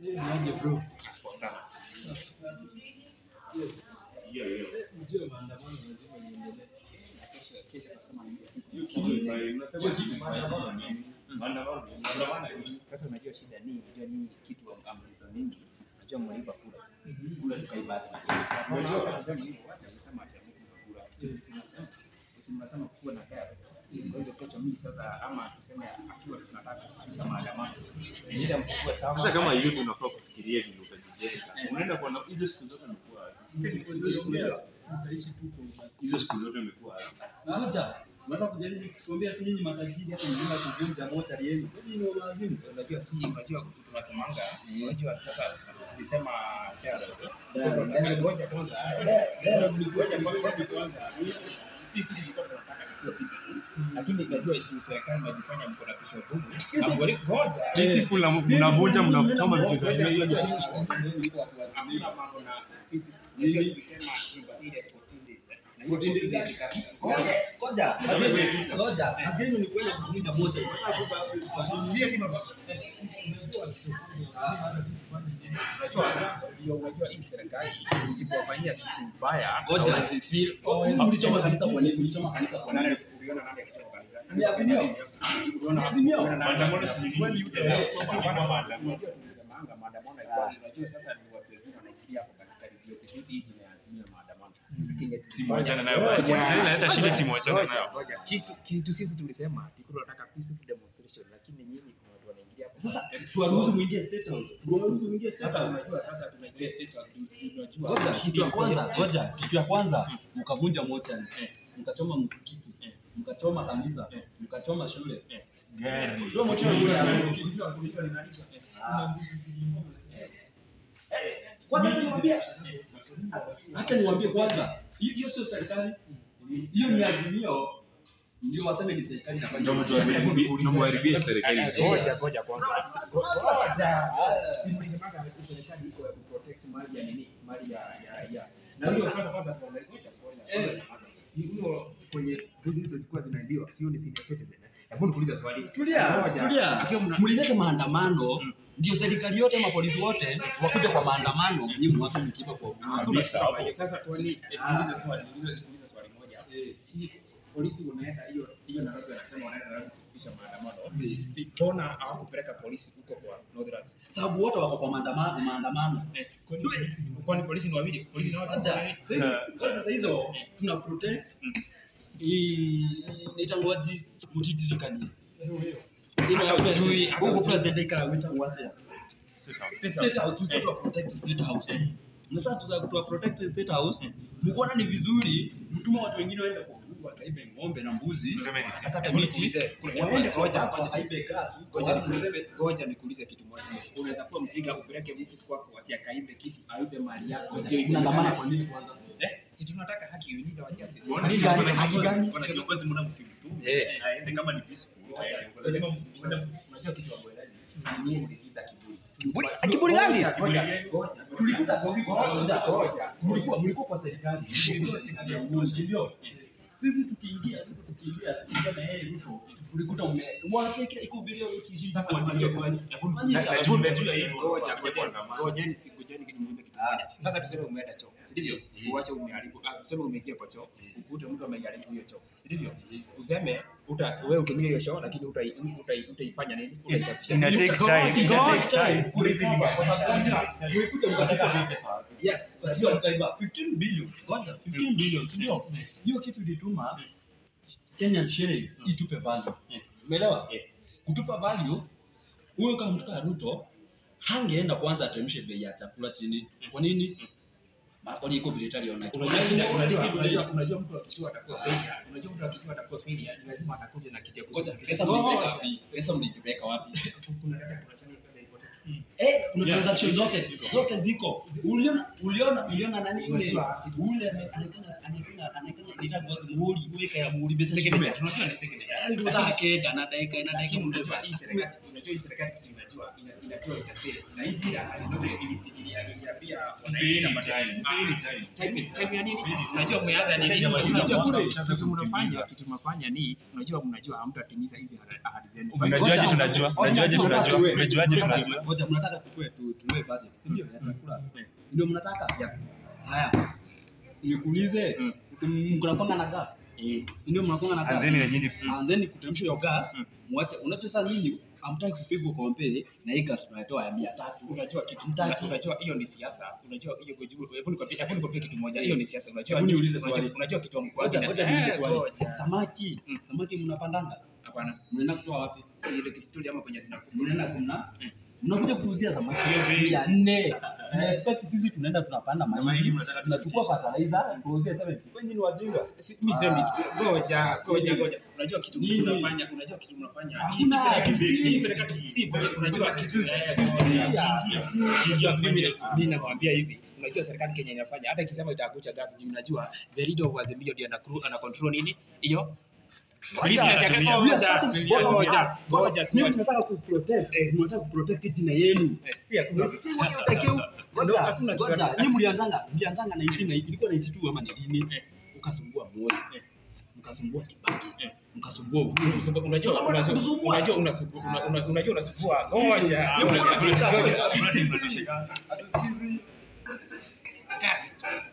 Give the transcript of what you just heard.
Niaje bro? Poa sana. Yes. Hiyo hiyo. Ujue maandamano lazima iendelee. Kesho nasema ni siku. Unasema kitu maandamano nini? Maandamano nini? Maandamano nini? Sasa unajua shida ni unajua nini kitu amrizo nyingi. Unajua mlipa kura. Kura tukaibati. Unajua sasa ni hivyo wacha kusema ati kura. Tunasema sisi mnasema kuwa na gari. Kwa hiyo kesho mimi sasa ama tuseme akiwa tunataka kusitisha maandamano. Ndio mkubwa sana. Sasa kama youth unafaa kufikiria vile utajijenga. Unaenda kwa na- hizo siku zote umekuwa Sisi kuongea tutaishi tu kwa umaskini. hizo siku zote umekuwa Ngoja, unataka kujaribu kutuambia si nyinyi matajiri hata mzima kuvunja mocha yenu. Hii ni lazima. unajua si unajua tunasemanga unajua sasa tulisema Dialogue. ngoja kwanza ngoja ngoja kwanza hii kitu tulikuwa tunataka kikiwa peaceful lakini najua juu serikali inajifanya mko na kichwa gumu na ngori ngoja peaceful na mnavunja mnachoma vitu za Ngoja, wenyewe. ngoja, hakuna mambo na sisi unajua tulisema tuibadili 14 days eh. Na hiyo 14 days ikafika. Ngoja, ngoja, ngoja. Kazi yenu ni kwenda kuvunja mocha. Si ati mambo- Unajua, ndio unajua hii serikali usipofanyia kitu mbaya Ngoja. hawezi feel Ulichoma kanisa kwa nini? Ulichoma kanisa kwa nini? Nani uliona nani akitoka kanisa? Ni Azimio. Uliona Azimio. uliona nani Maandamano akitoka? si ni Kweli nini? yule Yes, aliyetoka sisi ni maandamano. maandamano. Unajua tulisemanga maandamano ilikuwa unajua sasa ni watu wengine wanaingia hapo katika redio kipindi hii jina ya Azimio maandamano. Sisi kinge Si mwachane nayo basi. Sasa inaleta shida si mwachane Ngoja, nayo. ngoja. Kitu kitu sisi tulisema tulikuwa tunataka peaceful demonstration lakini nyinyi kuna watu wanaingia hapo. Sasa tuwaruhusu muingie state house. Tuwaruhusu muingie state Sasa house. unajua sasa tunaingia state house, tunajua Ngoja, kitu ya kwanza, ngoja, kitu ya kwanza mkavunja mocha, mkachoma msikiti, mkachoma kanisa, mkachoma shule. Gari. Ndio mocha Kwanza acha niwaambie, acha niwaambie kwanza, hiyo hiyo sio serikali, hiyo ni azimio, ndio waseme ni serikali inafanya. Ndio mtu ameharibia- ndio mharibia serikali. Ngoja, ngoja kwanza. Ngoja. Si mlisemaga serikali iko ya kuprotect mali ya nini? Mali ya ya ya. Na hiyo sasa kwanza tuangalie ngoja kwanza. Eh. Si huyo kwenye buzi hizo zilikuwa zinaibiwa, sio ni senior citizen. eh? Hebu nikuulize swali. Tulia, Ngoja. tulia. Akiwa mna- Mlileta maandamano, ndio serikali yote ama polisi wote wakuja kwa maandamano, nyinyi mwache mkiba kwa Kabisa. Sawa, Sasa tuani niulize swali, niulize niulize swali moja. Si polisi unaenda hiyo hiyo Nairobi wanasema wanaenda Nairobi kusitisha maandamano. Si mbona hawakupeleka polisi huko kwa Northlands? sababu wote wako kwa maandamano, maandamano. Eh, kwani kwani polisi ni wawili? Polisi ni watu Kwanza, wawili? sasa sasa hizo tuna protect hii inaita ngoji mutitirikani. Ino ya Hata ujui, president. hata Huko ujui. president ika wita wacha. State State House. House tuko tu protect State House. Na sasa tuza tu protect State House. Mkuona ni vizuri mtuma watu wengine waende kwa Mungu wakaibe ng'ombe na mbuzi. Tuseme ni sisi. Hata Hebu miti. nikuulize, kuna- Waende kwa ngoja, baba, ngoja. wakaibe gas. Ngoja Ngoja nikuulize, ngoja nikuulize kitu moja. Unaweza kuwa mjinga upeleke mtu kwako ati akaibe kitu, aibe mali yako. ndio Unaandamana isemekane- kwa nini kwanza? Eh, si tunataka haki, we need our justice. Unaona Haki si gani? kuna Haki kiongozi- gani? kuna kiongozi mbona msimtume? Eh. Aende kama ni peaceful. Ngoja, Eh, lazima lazima muende- unajua kitu ambacho ni nyinyi mligiza kiburi. Kiburi- kiburi gani? Ngoja, ngoja, ngoja. Tulikuta kwa wiki Ngoja, moja. ngoja. Mlikuwa mlikuwa kwa serikali. Mlikuwa siku ya uongozi, ndio. Sisi tukiingia Ruto tukiingia tukiingia na yeye Ruto tulikuta ume mwache kile iko video ukiishi Sasa unajua ngoja, hebu- Kwani- hebu- najua- najua hivyo. ngoja, Ngoja, ngoja, ngoja. ngojeni si- ngojeni nimuulize kitu moja. Sasa tuseme umeenda choo, si ndivyo? Uache umeharibu, ah, tuseme umeingia kwa choo, ukute mtu ameharibu hiyo choo, si ndivyo? Useme uta wewe utumie hiyo choo lakini utai- utai- utaifanya nini? Utaisafisha. Ina take time, ita take time. kurecover kwa sababu mlikuja mkachukua Wanataka pesa. yeah katiba mkaiba 15 billion ngoja 15 billion si ndio hiyo kitu ilituma Kenyan shillings itupe value umeelewa Yes. kutupa value huyo kama mtu kama Ruto hangeenda kwanza ateremshe bei ya chakula chini kwa nini makoli iko vile aliona Unajua shida- unajua- unajua- unajua mtu akijua atakuwa failure, unajua mtu akijua atakuwa failure, ni lazima atakuja na kitu ya Ngoja, kusafisha. pesa mlipeleka wapi pesa mlipeleka wapi Kuna data kuna chani pesa ipotee. Eh, kuna Yeah. transaction zote zote ziko. Uliona uliona uliona nani yule Unajua, ule anaonekana anaonekana anaonekana nitakuwa muhuri weka ya muhuri besa Signature, shime. tunajua ni signature. Ndio dhake na dakika na dakika Lakini mtu unajua hii serikali- unajua hii serikali kitu inajua inajua ina- inajua itafeli na hizi ahadi zote ili- ili- iliambia wananchi Mpeni itapata- time, Ah, mpeni time. time time ya nini? Unajua umeanza nini? Kenya wazima Unajua wote kitu ishaanza kitu mnafanya kutimiza. kitu mnafanya ni unajua mnajua hamtatimiza hizi ahadi- ahadi zenu. Unajuaje tunajua? Unajuaje tunajua? Unajuaje tunajua? Ngoja mnataka tukue tu tunue budget, si ndio? Ya chakula. Ndio mnataka? Yeah. Haya. Nikuulize, Mm. si mnakonga na gas? Eh, Si ndio mnakonga na gas? Anzeni na nyinyi Anzeni kuteremsha hiyo gas. Mm. Mwache, unajua sasa nyinyi hamtaki kupigwa kompe na hii gas tunatoa ya 300. unajua kitu una- unajua hiyo ni siasa. Unajua hiyo kujibu. Hebu nikwambie, hebu nikwambie kitu moja. Hiyo ni siasa. Unajua Hebu niulize unajua- swali. Unajua kitu wa mkoa. Ngoja ngoja niulize Eh, swali. ngoja. Samaki, Mm. samaki mnapandanga? Hapana. Mnaenda kutoa wapi? Si ile kitu tu ama kwenye zinakuwa. Mnaenda kuna Mm. mnakuja kutuuzia samaki Hiyo bei. mia nne. Na expect sisi tunaenda tunapanda mahindi mahindi, mnataka tunachukua fertilizer, tuuzie 70. Kwa nini ni wajinga? Si- mimi semi ngoja ngoja ngoja. Unajua kitu Nini? mnafanya, unajua kitu mnafanya. Hakuna. Hii serikali- Sisi- hii serikali si ngoja, unajua kitu Sisi- Unajua mimi mimi nakwambia hivi. Unajua serikali Kenya inafanya hata ikisema itakucha gas juu unajua the leader of Azimio ndio ana ana control nini? Hiyo business yake anatumia. ngoja ngoja ngoja Mimi sio tunataka kuprotect, eh, tunataka kuprotect jina yenu. si hakuna Ngoja, Hakuna kitu ngoja. hata- Nyinyi mlianzanga, mlianzanga 19 na ilikuwa 92 ama ni lini? Eh. Ukasumbua Moi, Eh. mkasumbua Kibaki, Eh. mkasumbua Uhuru. unajua unajua Sasa wanataka kusumbua. unajua unasumbua una- una- unajua unasumbua ngoja Hiyo mbona Ngoja. tunataka- Ngoja. Hatusikizi. Gas.